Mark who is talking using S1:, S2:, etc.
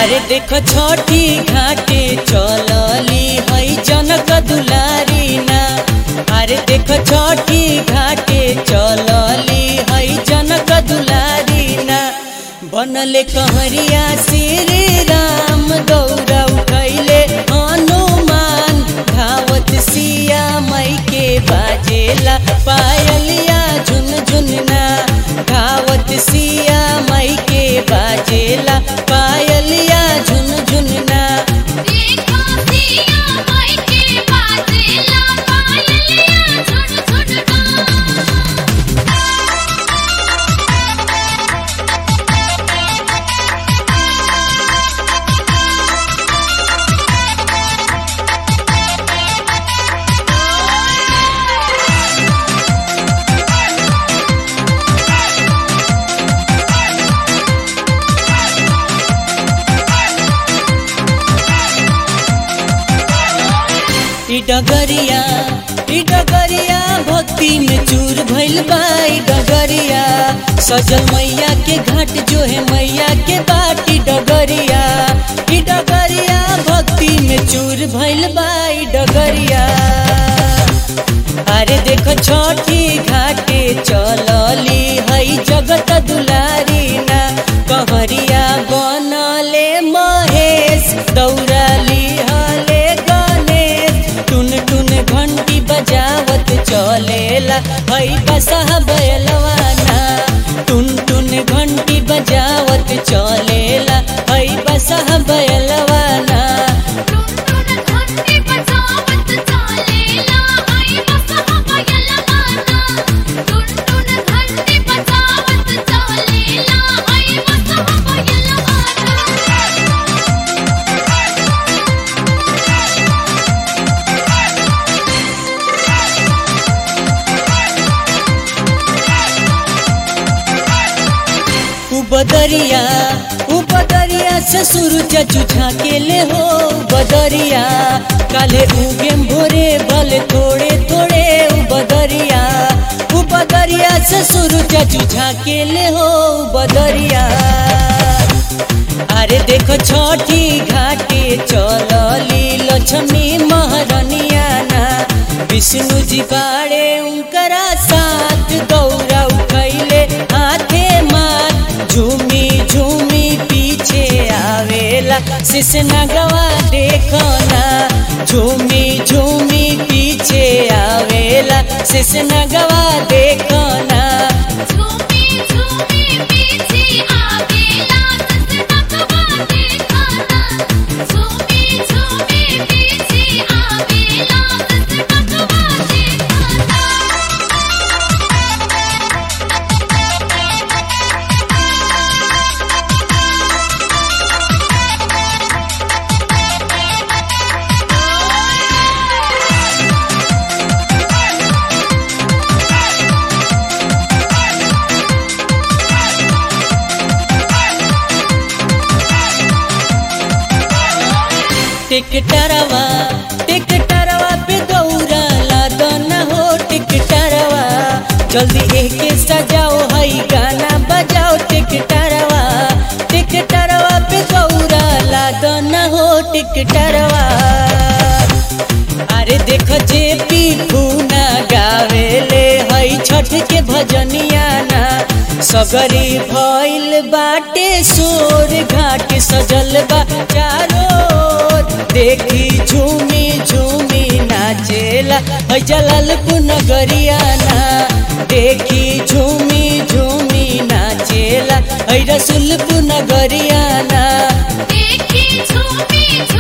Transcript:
S1: अरे देख छठी घाटे चलली है जनक दुलारी ना अरे देख छठी घाटे चलली है जनक दुलारी ना बनले कहरिया श्री राम गौरा उठैले हनुमान धावत सिया मई के बाजेला पायलिया झुन झुनना धावत सिया मई के बाजेला पायलिया झुन झुनना
S2: देखो सिया माई के बाजेला पायलिया झुन झुनना
S1: ई डगरिया ई डगरिया भक्ति में चूर भइल बा ई डगरिया सजल मैया के घाट जो है मैया के बाट ई डगरिया ई डगरिया भक्ति में चूर भइल बा ई डगरिया अरे देखो छठी घाटे चलली हई जगत दुलारी ना कहरिया बनले महेश दौड़ाली हले गणेश टुन टुन घंटी बजावत चलेला हई बसहा बैलवाना टुन टुन घंटी बजावत चलेला हई बसहा बैलवाना
S2: टुन टुन घंटी बजावत चालेला आई बसहा बयलवाना टुन टुन घंटी बजावत चालेला आई बसहा बयलवाना
S1: बदरिया उ बदरिया से सूरज जुझा के ले हो बदरिया काले उगे भोरे बल थोड़े थोड़े उ बदरिया उ बदरिया से सूरज जुझा के ले हो बदरिया अरे देखो छठी घाटे चलली लक्ष्मी महारनिया ना विष्णु जी बाड़े उनकरा साथ गौरा उठैले हाथे मात झूमी झूमी पीछे आवेला सिसना गवा देखो ना झूमी झूमी पीछे आवेला सिसना गवा देखो ना
S2: झूमी झूमी पीछे आवेला ससनकवा देखाना झूमी झूमी पीछे आवेला ससनकवा देखाना
S1: टिकटरवा टिकटरवा पे गौरा लादन हो टिकटरवा जल्दी एके सजाओ हई गाना बजाओ टिकटरवा टिकटरवा पे गौरा लादन हो टिकटरवा अरे देखो जे पी पूना गावेले हई छठ के भजनिया ना सगरी भइल बाटे सोर घाट सजल बा चारो ओर। देखी झूमी झूमी नाचेला हई जलालपुर नगरिया ना देखी झूमी झूमी नाचेला हई रसुलपुर नगरिया ना
S2: देखी झूमी झूमी